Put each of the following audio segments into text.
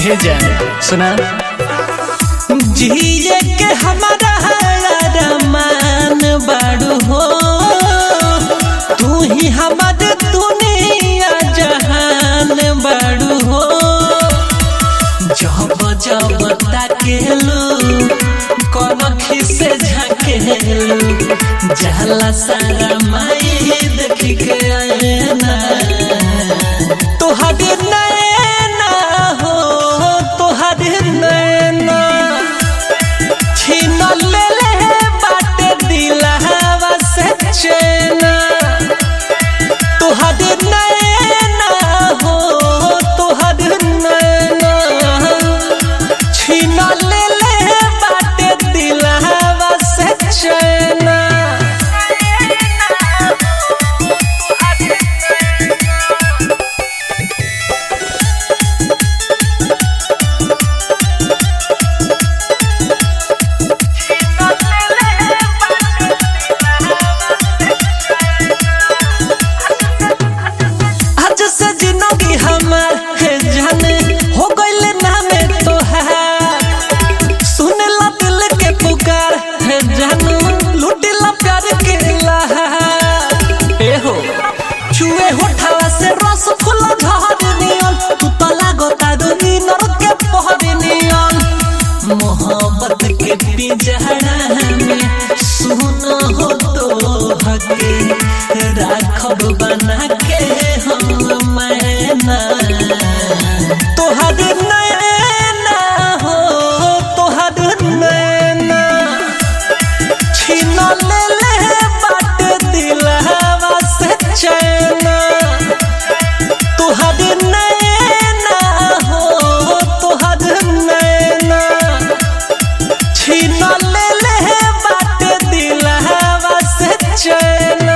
हे जान सुना जिए के हमारा रमान बाड़ू हो तू ही हमार दुनिया जहान बाड़ू हो जब जब ताकेलू कौन खिसे झाकेलू जाला सारा माई देख के आएना तोहरे नैना हो तोहरे नैना छीन ले ले बाटे दिलहवा से चैना तोहरे नैना हो तोहरे नैना छीन ले ले बाटे दिलहवा से चैना आज से जिंदगी हमार है जाने हो गइले नामे तोहार सुने ला दिल के पुकार है जानू लूटे ला प्यार के लहार ए हो छुए होठावा से रस फूला झहर नियन तू तो लागो तारुनी नर के पहर नियन मोहब्बत के पिंजरा में सुनो हो तो हके राखब बना के हम मैना तोहर नैना हो तोहर नैना छीन ले ले बाट दिलहवा से चैना तोहर नैना हो तोहर नैना छीन ले ले बाट दिलहवा से चैना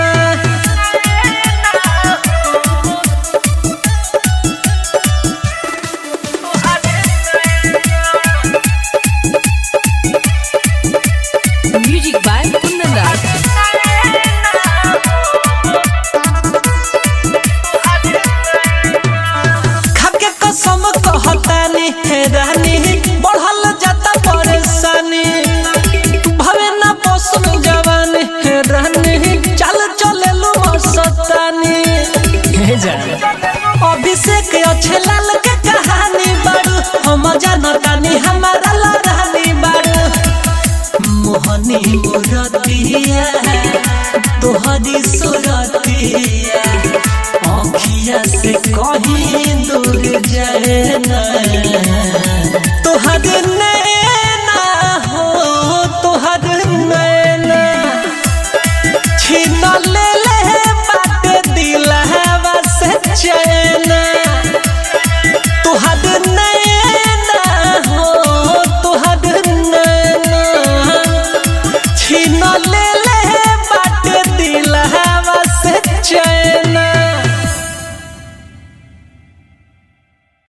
Music by Kundan Das. खाके कसम कहतानी हे रानी बढ़ल जाता परेशानी भवे ना पोसम जवानी हे रानी चल चले लो सतानी हे जान अभिषेक अच्छे लाल के कहानी बारू हम जानतानी हमारा लड़ानी बारू मोहनी मुरतिया तोहरी सुरतिया आँखिया से कहीं दूर जाए